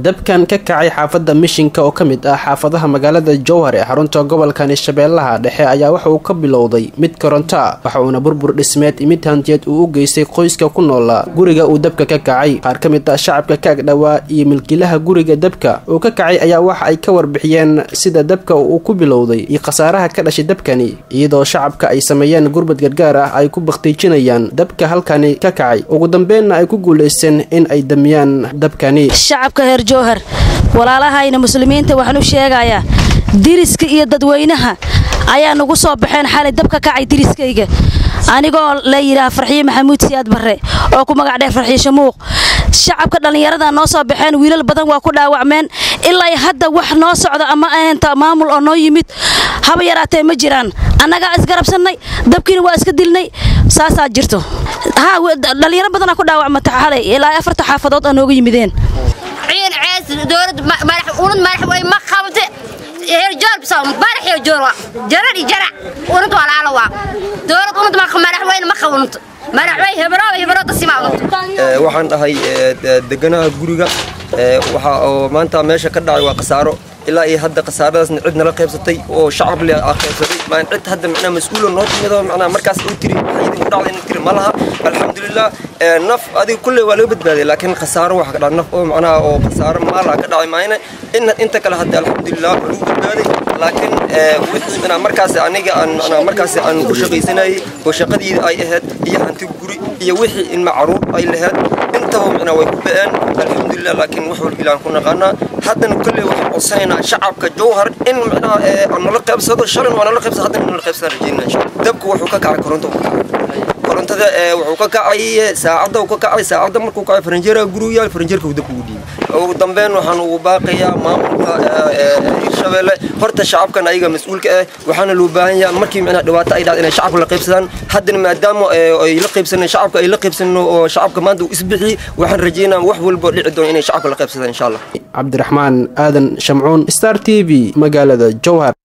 dabkan ka kacay xaafadda mishinka oo ka mid ah xaafadaha magaalada jowhar ee xarunta gobolkani shabeellaha dhexe ayaa waxa uu ka bilowday mid koronto ah waxa uuna burbur dhismeed imid hantiyeed uu u geystay qoyska ku noolaa guriga uu dabka ka kacay qaar ka mid ah shacabka ka agdhowaa iyo milkiilaha guriga dabka uu ka kacay ayaa waxa ay ka warbixiyeen sida dabka uu ku bilowday iyo khasaaraha ka dhashay dabkani iyadoo shacabka ay sameeyeen gurbad gargaar ah ay ku bakhtiijinayaan dabka halkani ka kacay ugu dambeenna ay ku guulaysteen in ay damiyaan dabkani shacabka heer jowhar walaalahayna muslimiinta waxaan u sheegayaa diriska iyo dadweynaha ayaa nagu soo baxeen xalay dabka kacay diriskayga anigoo la yidhaah farxiye maxamuud siyaad barre oo ku magac dheer farxiye shamuuq shacabka dhallinyarada noo soo baxeen wiilal badan waa ku dhaawacmeen ilaa hadda wax noo socda ama ahaynta maamul oo noo yimid haba yaraatee ma jiraan annagaa isgarabsannay dabkiina waa iska dilnay saasaa jirto dhallinyaro badanaa ku dhaawacmata xalay ilaa afarta xaafadood aa nooga yimideen ciin cees dowlad unad madax way ma qabte heer joor bisaa madax iyo joor waa jarar iyo jarac unad waa laala waa dowlad unad ma madax weyn ma qabunto madax way hebro hebro tasima waxaan dhahay deganaha guriga waxa oo maanta meesha ka dhacay waa khasaaro ilaa iyo hadda khasaaradaasna cid nala qaybsatay oo shacab le ah qaybsatay maan cid hadda macnaa mas-uula noo timid oo macnaa markaas uu tiri waxay idinku dhacday inuu tiri ma laha alxamdulilah naf adiga kulley waa laga badbaaday laakiin khasaaro waxa ka dhacay naf oo macnaha oo khasaaro maala ka dhacay maayna in inta kale hadda alxamdulilah waa lagu badbaaday laakiin wixii macnaa markaas aniga aan macnaa markaas aan ku shaqaysanayay oo shaqadii ay ahayd iyo hanti guri iyo wixii in macruur ay lahayd intaba macnaa way ku ba'een alxamdulilah laakiin wax walba ilaan ku naqaanaa haddana kulley waxaan codsanaynaa shacabka jowhar in macnaha aan nala qaybsado shalin waa nala qaybsado haddana nala qaybsadaan rajeynaa insha dabku wuxuu ka kacay koronto ka kacay korontada wuxuu ka kacay saacadda uu ka kacay saacadda markuu kacay faranjeeraha gurigu yaal faranjeerka uu dabku ugu dhiibay ugu dambeyn waxaan ugu baaqayaa maamulka hirshabeelle horta shacabkan ayaga mas-uulka ah waxaana loo baahan yahay markii macnaha dhibaato ay dhacdo inay shacabka la qaybsadaan haddana maadaama ay la qaybsaneen shacabka ay la qaybsaneen oo shacabka maanta uu isbixiyey waxaan rajeynaa wax walba dhici doona inay shacabka la qaybsadaan insha allah cabdiraxmaan aadan shamcuun star t v magaalada jowhar